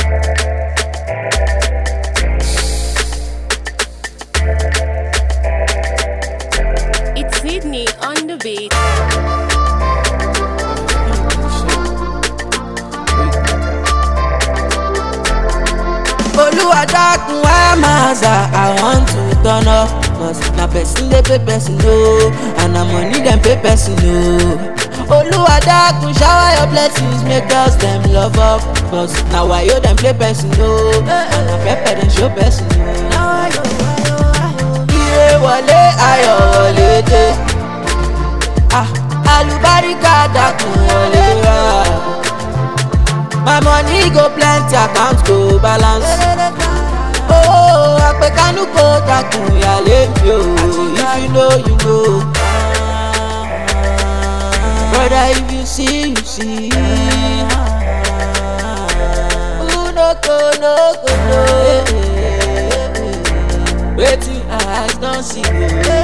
It's Sydney on the beat. Olúwa dákun wá máa zà I want to turn up Cause na person dey pay person o And na money dem pay person o Olúwa dákun shower your blessings make girls dem love up Cause na wayo dem play person o And na pepper dem show person o. Ire wọlé ayọ̀ wọlé dé Ah, Àlùbáríkà dákun wọlé wá. My money go plenty, account go balance. Oh, àpèkánú kò dákun ìyàlé mi o. If you know, you know. Brother, if you see, you see. Who no go, no go, no. Wetin eyes don see o.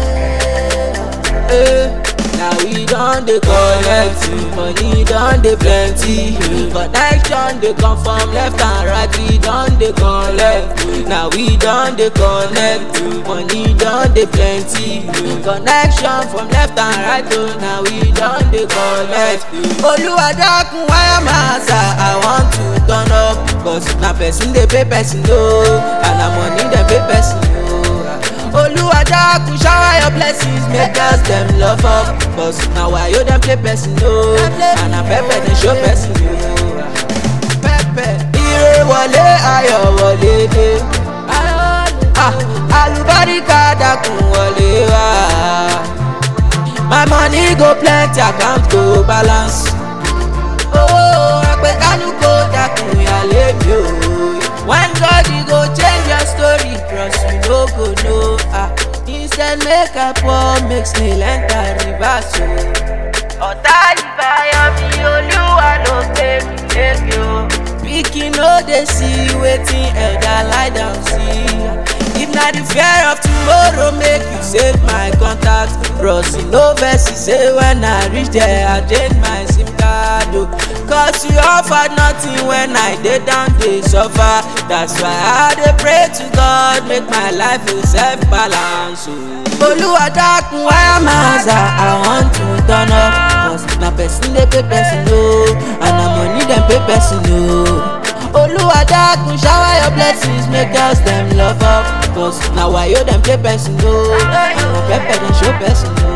Eh, Now we don dey collect money don dey plenty connection dey come from left and right we don dey collect now we don dey connect money don dey plenty connection from left and right o now we don dey collect. olúwa dákun wáyà máa sà i want to turn up cause na person dey pay person o and na money dem pay person o. Olúwa dákun shower your blessings make girls dem love up Cause na wayo dem play person o And na pepper dem show person o Pepper ire wọlé ayọ̀ wọlé dé Ah, Àlùbáríkà dákun wọlé wá My money go plenty account go balance Oh, àpèkánú kò dákun ìyàlé mi o. When God he go change your story, trust you no go know. Ah, instead make I pour, make snail enter reverse o. Ọ̀tá ìbáyọ̀ mi olúwa ló gbé mi lékè o. Pikin no dey see wetin elder lie down see. If na the fear of tomorrow make you save my contact. Bros, you no vex, you say when I reach there, I change my SIM card o. Cause you offer nothing when I dey down dey suffer. That's why I dey pray to God make my life a self balance o. Olúwa dákun wáyà máa zà I want to turn up. Cause na person dey pay person o and na money dem pay person o. Olúwa dákun shower your blessings make girls dem love up. Cause na wayo dem play person o and na pepper dem show person o.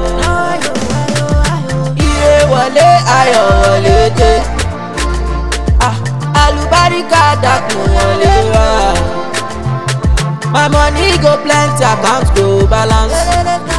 Ire wọlé ayọ̀ wọlé dé. Ah, Àlùbáríkà dákun wọlé wá. My money go plenty, account go balance.